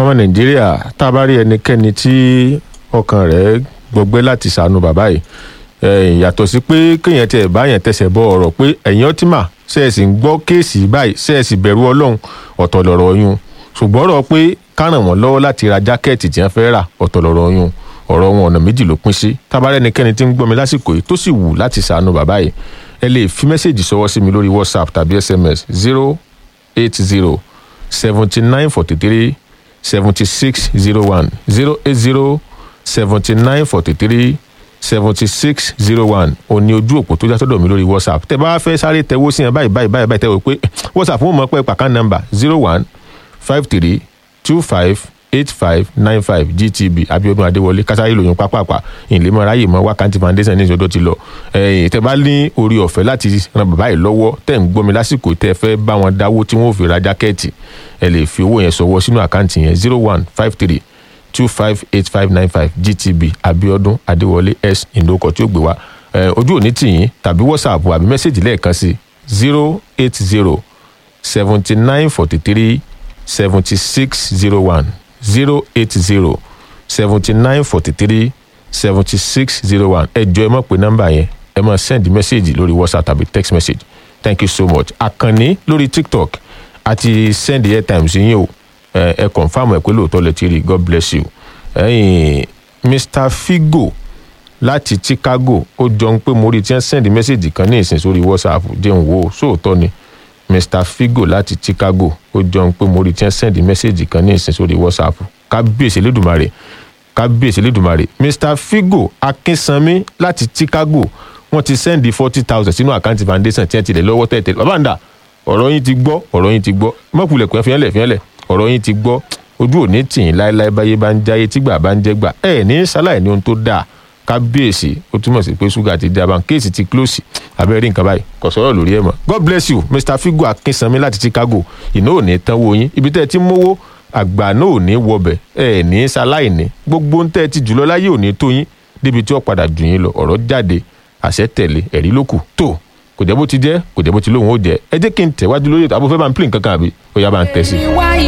ọmọ nàìjíríà tá a bá rí ẹnikẹ́ni tí ọkàn rẹ̀ gbọgbẹ́ láti ṣàánú bàbá yìí eh, yàtọ̀ sí pé kéèyàn tiẹ̀ báyẹn tẹsẹ̀ bọ ọ̀rọ̀ pé ẹ̀yin ọtímà ṣẹ́ẹ̀sì ń gbọ́ kéèsì báyìí ṣẹ́ẹ̀sì bẹ̀rù ọlọ́run ọ̀tọ̀ lọ̀rọ̀ yún ṣùgbọ́n ọ̀rọ̀ pé ká ràn wọ́n lọ́wọ́ láti ra jákẹ́ẹ̀tì tí wọ́n fẹ́ rà ọ̀tọ̀ lọ̀rọ̀ yún ọ̀rọ̀ wọn ọ̀nà méjì ló pín sí tábàárẹ̀ ẹnikẹ́ni tí ń gbọ́ mi lásìkò yìí tó sì wù láti ṣàánú bàbá yìí ẹ lè fi mẹ́sẹ̀gì sọwọ́ sí mi lórí whatsapp tàbí sms zero eight zero seventy nine forty three seventy six zero one zero eight zero seventy nine forty three seventy six zero one òní ojú òpó tó já sọ́dọ̀ mi lórí whatsapp tẹ bá fẹ́ sáré tẹwó sí yẹn báyìí báyìí báyìí báyìí tẹwọ́ pé whatsapp wọn mọ̀ pé pàkán nọ́mbà zero one five three two five eight five nine five gtb abiodun adéwọlé kásáyé lòyún pápápá ìlémọ ráyè mọ wákàtí foundation ní ìṣòdò ti lọ ẹyìn tẹ bá ní orí ọ̀fẹ́ láti ran bàbá yìí lọ́wọ́ tẹ̀ ń gbọ́mi lásìkò tẹ́ fẹ́ bá wọn dáwó tí wọ́n ò fi ra jákẹ́ẹ̀tì ẹ lè fi owó yẹn sọwọ́ sínú àkáǹtì yẹn zero one five three two five eight five nine five gtb abiodun adéwọlé s ìdókọ tí ó gbé wá ẹ ojú òní tìyín tàbí whatsapp àbí mẹ́sẹ̀gì lẹ́ẹ̀kan sí zero eight zero seventy nine forty three seventy six zero one zero eight zero seventy nine forty three seventy six zero one ẹ jọ ẹ mọ̀ pé nọ́mbà yẹn ẹ máa send message lórí whatsapp tàbí text message thank you so much àkànní lórí tiktok àti send airtime sí yín o ẹ ẹ confam ẹ pé lóòótọ́ lẹ ti rí god bless you ẹ̀yin mr figo láti chicago ó jọ ń pé mo rí tí wọ́n send message kan ní ìsìn sórí whatsapp jẹun wo sóòótọ́ ni mr figo láti chicago ó jọ ń pé mo rí tí wọ́n send message kan ní ìsìn sórí whatsapp kábíyèsí lẹ́dùnmarè kábíyèsí lẹ́dùnmarè mr figo akínsanmi láti chicago wọ́n ti send forty thousand sínú àkáǹtì foundation tí wọ́n ti lẹ̀ lọ́wọ́ tẹ̀tẹ̀ bàbá ń dà ọ̀rọ̀ yín ti gbọ́ ọ̀rọ̀ yín ti gbọ́ mọ̀kùlẹ̀ kò fiẹ́lẹ̀ fiẹ́lẹ̀ ọ̀rọ̀ yín ti gbọ́ ojú òní tìyín láéláé báyé bá ń jáyé tígbà bá ń jẹ́gbà ẹ̀ ní sáláì ní ohun tó dáa kábíyèsí ó túmọ̀ sí pé ṣúgà ti dábàá kéèsì ti close abẹ́rẹ́ nǹkan báyìí kò sọ̀rọ̀ lórí ẹ̀ mọ́ god bless you mr figo akínsanmi láti chicago ìná ò ní tán wo yín ibi tẹ́ ẹ ti mówó àgbà náà ò ní wọbẹ̀ ẹ̀ ní sáláì ní gbogbo ń tẹ́ ẹ ti jùlọ láyé ò ní tó yín débi tí ó padà jù yín lọ ọ̀rọ̀ jáde àṣẹ tẹ̀lé ẹ̀rí ló kù tó kò jẹ́ bó ti jẹ́ kò jẹ́ bó ti lóhùn ó jẹ́ ẹ jẹ́ kí n tẹ̀wájú lórí ètò àbúfẹ́ bá ń pè nǹkan kan àbí ó yá bá ń tẹ̀ sí i.